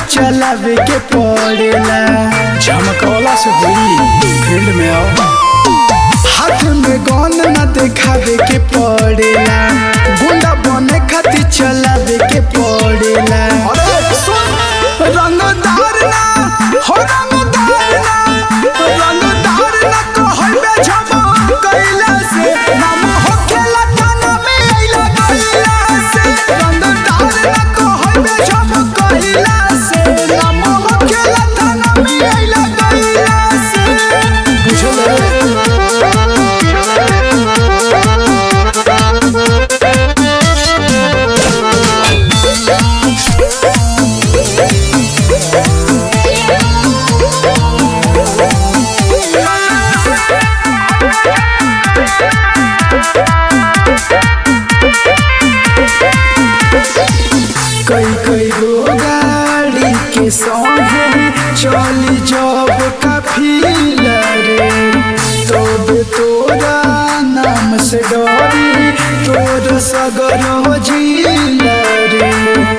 चलावे के पड़ेला झमकौला से हुई फील्ड में आओ हाथ में गन न देखावे के पड़ेला गुंडा बने खातिर चलावे के पड़ेला रंगदार ना हो रंगदार ना रंगदार ना कहबे झमकैला से नाम होखेला थाना में अइला गइला से रंगदार ना कहबे झमकैला से नाम होखेला थाना में अइला गइला से बुझले कई कई गो गाड़ी के संगे चली जब काफिला रे तब तोरा नाम से डरी तोर सगर हो जिला रे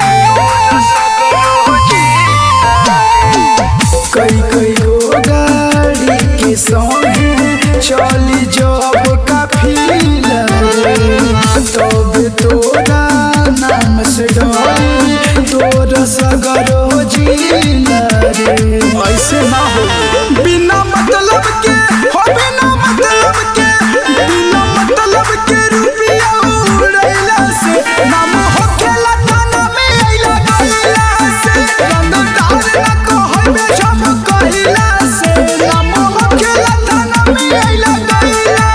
कई कई गो गाड़ी के संगे चली जब काफिला रे तब तोरा नाम से डरी तोर सगर हो जिला रे ऐसे ना हो बिना मतलब के हो बिना मतलब के बिना मतलब के रुपया उड़ैला से नाम होखेला थाना में अइला गइला से रंगदार ना कहबे झमकइला से नाम होखेला थाना में अइला गइला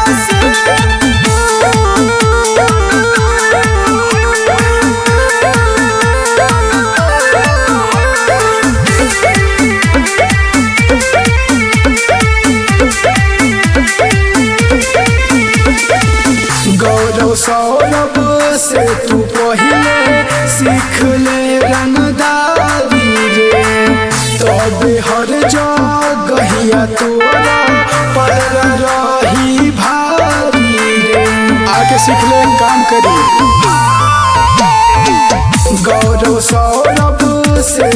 गौरव सौरभ से तू पहिले सीख ले रंगदारी रे तब हर जगहिया तोरा पर रही भारी रे आके सीख ले काम करी गौरव सौरभ से